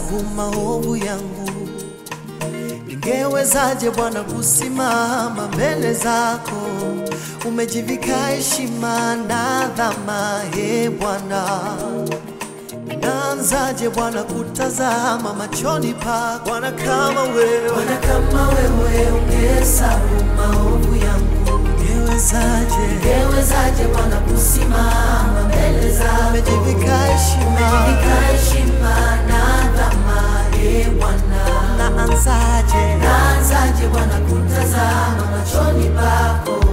ningehesabu maovu yangu, ningewezaje Bwana kusimama mbele zako? Umejivika heshima na dhama, e Bwana. Naanzaje Bwana kutazama machoni pako? Bwana kama wewe, Bwana kama wewe ungehesabu maovu yangu, ungewezaje? ungewezaje Bwana kusimama mbele zako? Umejivika heshima, Umejivika heshima na dhama, e Bwana. naanzaje? Naanzaje Bwana kutazama machoni pako?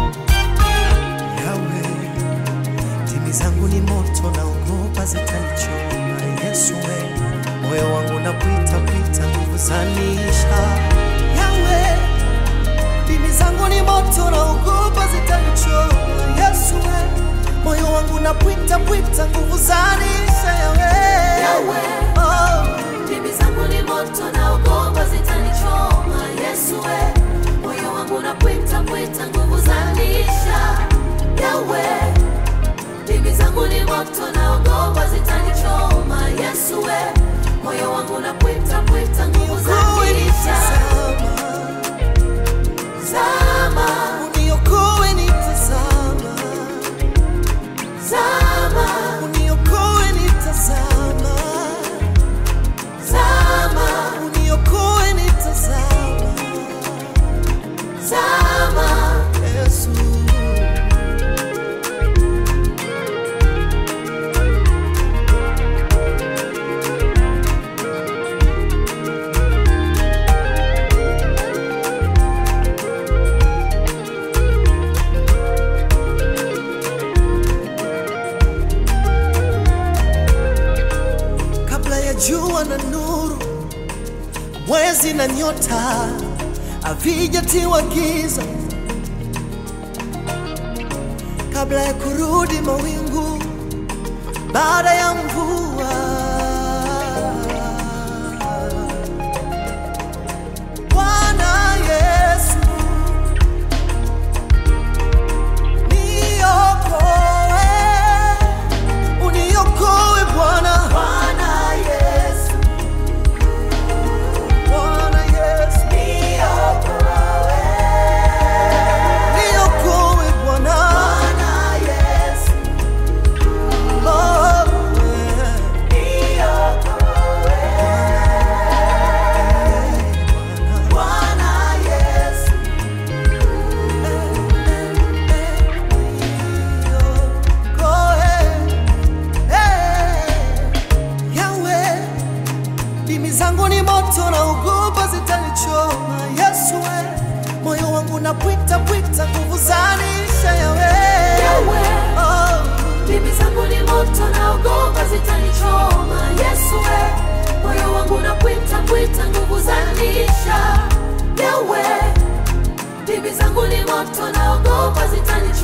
Yawe, timi zangu ni moto, naogopa zitanichoma. Yesu we, moyo wangu nakuita kuita, nguvu zanisha. Yawe, timi zangu ni moto, naogopa zitanichoma. Yesu we, moyo wangu nakuita kuita, nguvu zanisha. Yawe, Yawe, oh. Ndimi zangu ni moto naogopa zitanichoma. Yesu we, moyo wangu napwita pwita, nguvu zanisha. Yawe, ndimi zangu ni moto naogopa zitanichoma. Yesu we, moyo wangu napwita pwita, nguvu zanisha. Zama, Uniokoe nitazama, zama, uniokoe nitazama, zama, uniokoe nitazama, zama. Yesu. kabla ya jua na nuru, mwezi na nyota havijatiwa giza, kabla ya kurudi mawingu baada ya mvua. Bwana Yesu, niokoe, uniokoe Bwana. Bwana Yesu, Bwana Yesu, niokoe. niokoe Bwana. Bwana Yesu, Oh, yeah. niokoe. Bwana Yesu, Yawe, ndimi zangu ni moto na ugopa zitanichoma. Yesu we, moyo wangu napwita pwita, nguvu zanisha. Yawe, Yawe, oh, ndimi zangu ni moto naogopa zitanichoma. Yesu we, moyo wangu napwita pwita, nguvu zanisha. Yawe, ndimi zangu ni moto naogopa zitanichoma.